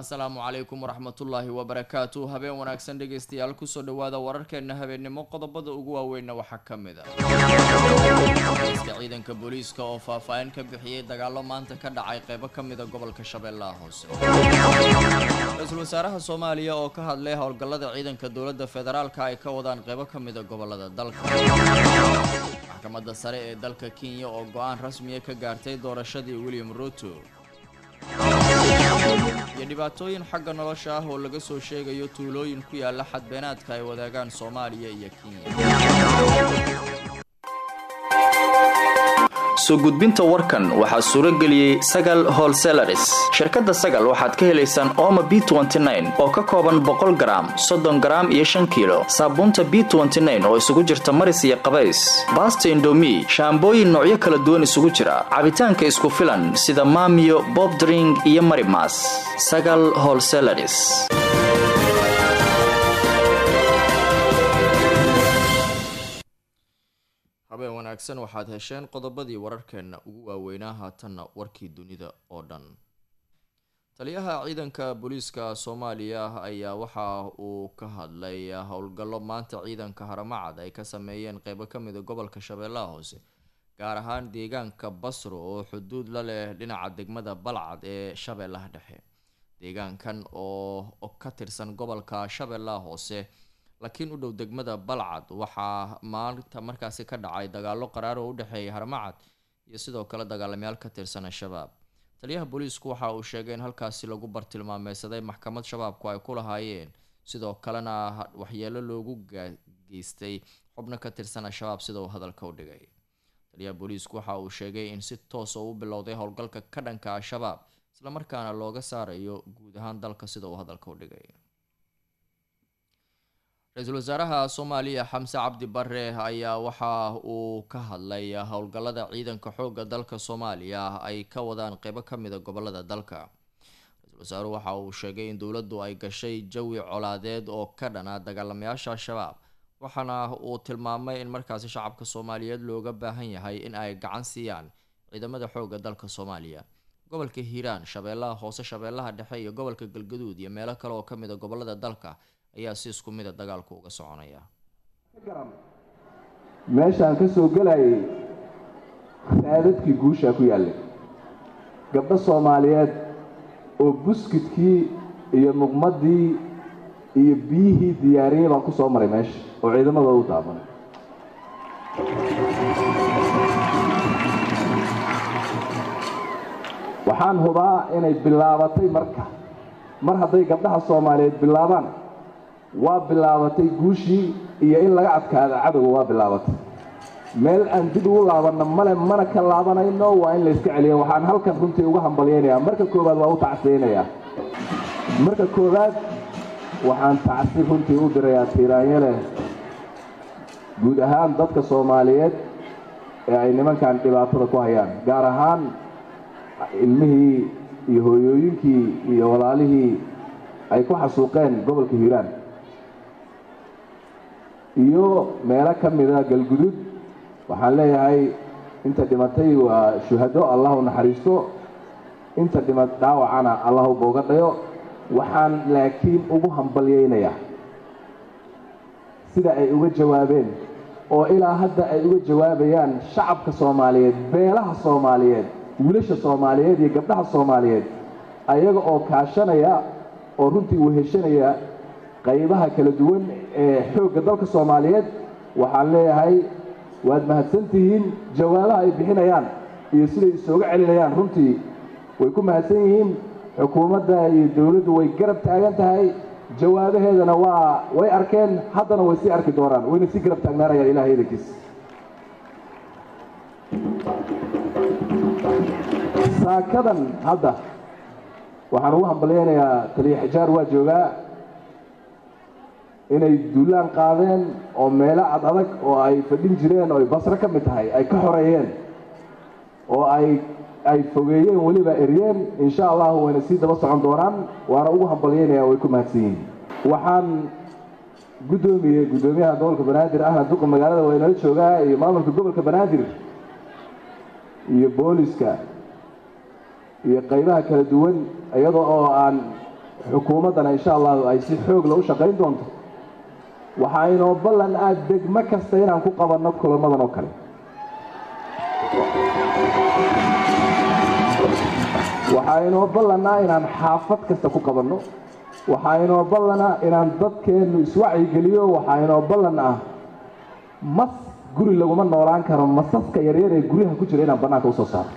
asalaamu calaykum waraxmatullaahi wabarakaatu habeen wanaagsan dhegeystayaal kusoo dhawaada wararkeena habeennimo qodobada ugu waaweynna waxaa ka mid ah iska ciidanka booliiska oo faahfaahin ka bixiyey dagaalo maanta ka dhacay qeybo ka mida gobolka shabeellaha hoose ra-iisul wasaaraha soomaaliya oo ka hadlay howlgallada ciidanka dowladda federaalka ay ka wadaan qeybo ka mida gobolada dalka maxkamadda sare ee dalka kenya oo go-aan rasmiya ka gaartay doorashadii william ruto iyo dhibaatooyin xagga nolosha ah oo laga soo sheegayo tuulooyin ku yaala xadbeenaadka ay wadaagaan soomaaliya iyo kenya soo gudbinta warkan waxaa suuro geliyey sagal holselaris shirkadda sagal waxaad ka helaysaan ooma b oo ka kooban boqol garaam soddon garaam iyo shan kiilo saabuunta b oo isugu jirta maris iyo qabays baasta indomi shaambooyin noocyo kala duwan isugu jira cabitaanka isku filan sida maamiyo bobdring iyo marimas sagal holselaris habeen wanaagsan waxaad hesheen qodobadii wararkeenna ugu waaweynaa haatanna warkii dunida oo dhan taliyaha ciidanka booliiska soomaaliya ayaa waxa uu ka hadlay howlgallo maanta ciidanka haramacad ay ka sameeyeen qeybo ka mida gobolka shabeellaha hoose gaar ahaan deegaanka basro oo xuduud la leh dhinaca degmada balcad ee shabeellaha dhexe deegaankan oo ka tirsan gobolka shabeellaha hoose laakiin u dhow degmada balcad waxaa maalinta markaasi ka dhacay dagaalo qaraar oo u dhexeeya harmacad iyo sidoo kale dagaalamayaal ka tirsan al-shabaab taliyaha booliisku waxa uu sheegay in halkaasi lagu bartilmaameysaday maxkamad shabaabku ay ku lahaayeen sidoo kalena waxyeelo loogu geystay xubno ka tirsan al-shabaab sida uu hadalka u dhigay taliyaha booliisku waxa uu sheegay in si toos oo u bilowday howlgalka ka dhanka al-shabaab islamarkaana looga saarayo guud ahaan dalka sida uu hadalka u dhigay ra-iisul wasaaraha soomaaliya xamse cabdi bare ayaa waxa uu ka hadlay howlgallada ciidanka xoogga dalka soomaaliya ay ka wadaan qeybo ka mida gobolada dalka ra-iisul wasaaruhu waxa uu sheegay in dowladdu ay gashay jawi colaadeed oo ka dhana dagaalamayaasha al-shabaab waxaana uu tilmaamay in markaasi shacabka soomaaliyeed looga baahan yahay in ay gacan siiyaan ciidamada xoogga dalka soomaaliya gobolka hiiraan shabeellaha hoose shabeellaha dhexe iyo gobolka galgaduud iyo meelo kale oo ka mida gobolada dalka ayaa si isku mida dagaalku uga soconaya meeshaan ka soo gelayay raadadkii guushaa ku yaallay gabdho soomaaliyeed oo buskidkii iyo muqmaddii iyo biyihii diyaariyey baan ku soo maray meesha oo ciidamadooda u daabanay waxaan hubaa inay bilaabatay marka mar hadday gabdhaha soomaaliyeed bilaabaan waa bilaabatay guushii iyo in laga adkaada cadowga waa bilaabatay meel aan dib ugu laabanno male mana ka laabanayno waa in layska celiyo waxaan halkan runtii uga hambalyaynayaa marka koowaad waa u tacsiyaynayaa marka koowaad waxaan tacsi runtii u dirayaa tiiraanye leh guud ahaan dadka soomaaliyeed ee ay nimankan dhibaatada ku hayaan gaar ahaan ilmihii iyo hooyooyinkii iyo walaalihii ay ku xasuuqeen gobolka hiiraan iyo meelo ka mida galgudud waxaan leeyahay inta dhimatay waa shuhado allah u naxariisto inta dhima dhaawacana allah u booga dhayo waxaan laakiin ugu hambalyaynayaa sida ay uga jawaabeen oo ilaa hadda ay uga jawaabayaan shacabka soomaaliyeed beelaha soomaaliyeed wiilasha soomaaliyeed iyo gabdhaha soomaaliyeed ayaga oo kaashanaya oo runtii weheshanaya qaybaha kala duwan ee xoogga dalka soomaaliyeed waxaan leeyahay waad mahadsan tihiin jawaabaha ay bixinayaan iyo siday isooga celinayaan runtii way ku mahadsan yihiin xukuumadda iyo dowladdu way garab taagan tahay jawaabaheedana waa way arkeen haddana way sii arki doonaan wayna sii garab taagnaanayaan ilahay idankiis saakadan hadda waxaan ugu hambalyaynayaa taliya xijaar waa joogaa inay duulaan qaadeen oo meelo ad adag oo ay fadhin jireen oo ay basro ka mid tahay ay ka xoreeyeen oo ay ay fogeeyeen weliba eryeen insha allahu wayna sii daba socon doonaan waana ugu hambalyaynayaa way ku mahadsan yihiin waxaan guddoomiyey guddoomiyaha gobolka banaadir ahna duqa magaalada waa inala joogaa iyo maamulka gobolka banaadir iyo booliska iyo qaybaha kala duwan iyadoo oo aan xukuumaddana insha allahu ay si xoogla u shaqayn doonto waxaa inoo ballan ah degmo kasta inaan ku qabanno kulamadan oo kale waxaa inoo ballan ah inaan xaafad kasta ku qabanno waxaa inoo ballan ah inaan dadkeennu iswacyigeliyo waxaa inoo ballan ah mas guri laguma noolaan karo masaska yaryar ee guryaha ku jira inaan bannaanka usoo saaro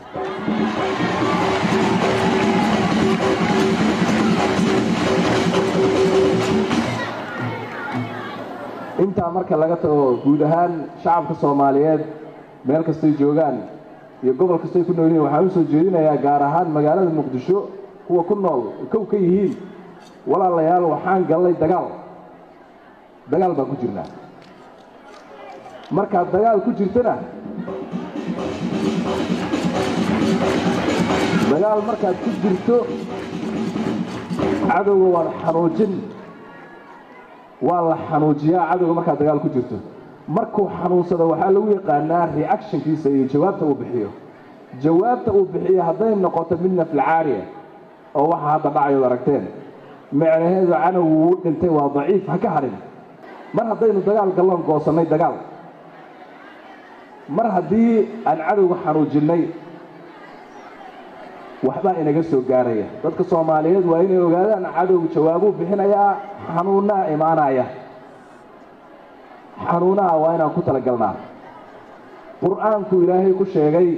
intaa marka laga tago guud ahaan shacabka soomaaliyeed meel kastay joogaan iyo gobol kastay ku nool yihiin waxaan u soo jeedinayaa gaar ahaan magaalada muqdisho kuwa ku nool kow ka yihiin walaalayaal waxaan gallay dagaal dagaal baan ku jirnaa markaad dagaal ku jirtana dagaal markaad ku jirto cadowga waad xanuujin waa la xanuujiyaa cadowga markaad dagaal ku jirto markuu xanuunsado waxaa lagu yaqaanaa reactionkiisa iyo jawaabta uu bixiyo jawaabta uu bixiyo hadday noqoto mid naflacaariya oo waxa hadda dhacayood aragteen micnaheedu canowgu wuu dhintay waa daciif ha ka hadhin mar haddaynu dagaal galloon goosannay dagaal mar haddii aan cadowga xanuujinnay waxbaa inaga soo gaaraya dadka soomaaliyeed waa inay ogaadaan cadowgu jawaabuu bixinayaa xanuunnaa imaanaya xanuunaha waa inaan ku talagalnaa qur-aanku ilaahay ku sheegay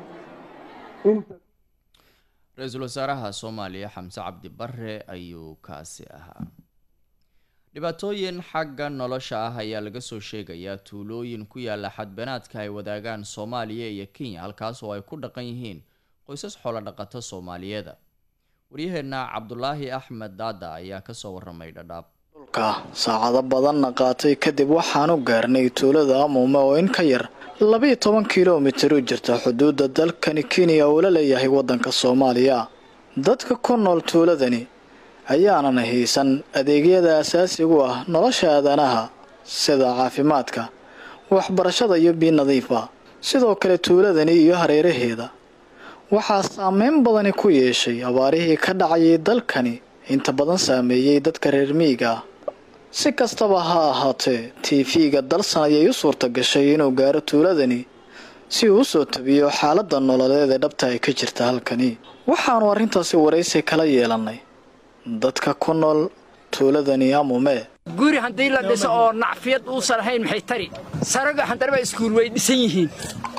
inta ra-iisul wasaaraha soomaaliya xamse cabdi bare ayuu kaasi ahaa dhibaatooyin xagga nolosha ah ayaa laga soo sheegayaa tuulooyin ku yaala xadbanaadka ay wadaagaan soomaaliya iyo kenya halkaas oo ay ku dhaqan yihiin qoysas xoolo dhaqato soomaaliyeeda waryaheenna cabdulaahi axmed daada ayaa kasoo waramay dhadhaab dhulka saacado badanna qaatay kadib waxaanu gaarnay tuulada amuume oo in ka yar labiiyo toban kilomitir u jirta xuduudda dalkani kenya uu la leeyahay waddanka soomaaliya dadka ku nool tuuladani ayaanan haysan adeegyada asaasigu ah nolosha aadanaha sida caafimaadka waxbarashada iyo biyo nadiifa sidoo kale tuuladani iyo hareeraheeda waxaa saameyn badani ku yeeshay abaarihii ka dhacayay dalkani inta badan saameeyey dadka reer miyiga ah si kastaba ha ahaatee tv-ga dalsan ayay u suurta gashay inuu gaaro tuuladani si uu usoo tabiyo xaaladda nololeed ee dhabta ay ka jirta halkani waxaanu arrintaasi waraysi kala yeelannay dadka ku nool tuuladani amume guri haddii la dhiso oo nacfiyad uusan lahayn maxay tari saraga handaraba iskuul way dhisan yihiin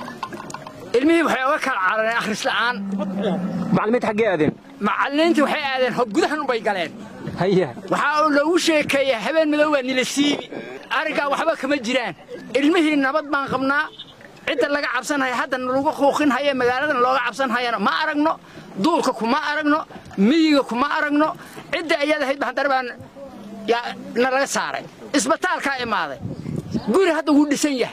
ilmihii waxay oga kala carareen akhrisla'aan macallimiinta xaggee aadeen macallimiintii waxay aadeen gudahan unbay galeen haya waxaa uu loogu sheekeeya habeen madow waa nila siibi arrinkaa waxba kama jiraan ilmihii nabad baan qabnaa cidda laga cabsanhaya haddana lagu quuqinhaya magaaladana looga cabsanhayana ma aragno duulka kuma aragno miyiga kuma aragno cidda ayaad ahayd handar baan na laga saaray isbitaalkaa imaaday guri hadda wuu dhisan yahay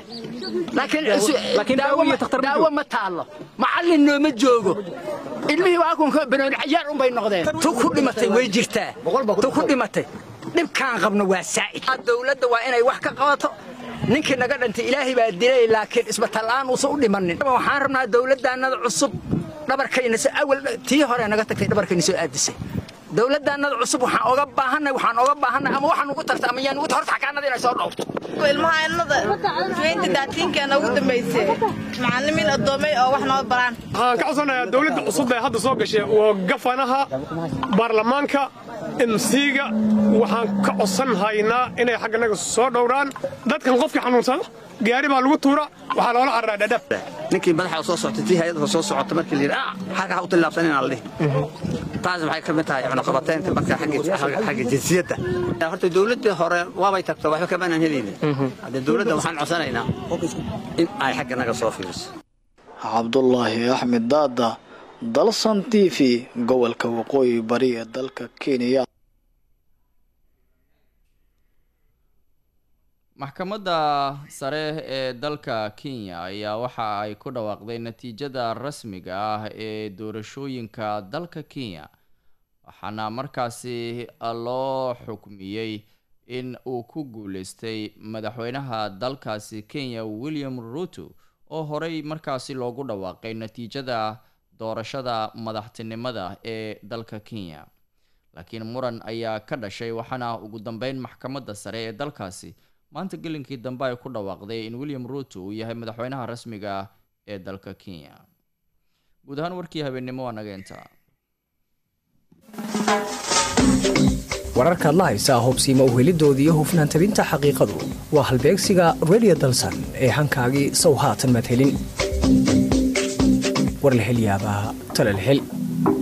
laakiin daawo ma taallo macallin nooma joogo ilmihii waakunka banooni cayaar unbay noqdeen tu ku dhimatay way jirtaa tu ku dhimatay dhibkaan qabno waa saa'id dawladda waa inay wax ka qabato ninkii naga dhintay ilaahay baa dilay laakiin isbitaallaan uusan u dhimanin waxaan rabnaa dawladdaannada cusub dhabarkayna awal tii hore naga tagtay dhabarkayna soo aadisay dawladdaannada cusub waxaan oga baahanay waxaan oga baahanay ama waxaan ugu tarta ama yaan ugu horta xakaanada inay soo dhowrto ilmahaanada weynta daatiinkeena ugu dambaysay macallimiin addoomay oo wax noo baraan waxaan ka codsanayaa dawladda cusub ee hadda soo gashay waa gafanaha baarlamaanka emsiga waxaan ka codsan haynaa inay xagganaga soo dhowraan dadkan qofkii xanuunsada gaari baa lagu tuura waxaa loola cararaa dhadhab ninkii madaxa soo socotay tii hay-adda soo socota markii la yidhi ah xagga ha u tillaabsan inaan la dhihi taas waxay ka mid tahay cunaqabateynta marka xagga jinsiyadda horta dawladdii hore waabay tagto waxba kamaanaan helaynin haddee dawladda waxaan codsanaynaa in ay xagga naga soo fiiriso cabdulaahi axmed daada dalsan t v gobolka waqooyi bari ee dalka kenya maxkamadda sare ee dalka kenya ayaa waxa ay ku dhawaaqday natiijada rasmiga ah ee doorashooyinka dalka kenya waxaana markaasi loo xukmiyey in uu ku guuleystay madaxweynaha dalkaasi kenya william ruto oo horey markaasi loogu dhawaaqay natiijada doorashada madaxtinimada ee dalka kenya laakiin muran ayaa ka dhashay waxaana ugu dambeyn maxkamadda sare ee dalkaasi maanta gelinkii dambe ay ku dhawaaqday in william ruuto uu yahay madaxweynaha rasmiga ah ee dalka kenya guud ahaan warkii habeennimo waa naga intaa wararkaad la haysaa hubsiima uhelidooda iyo hufnaan tabinta xaqiiqadu waa halbeegsiga redio dalsan ee hankaagii sow haatan madhelin war la hel yaabaa tala la hel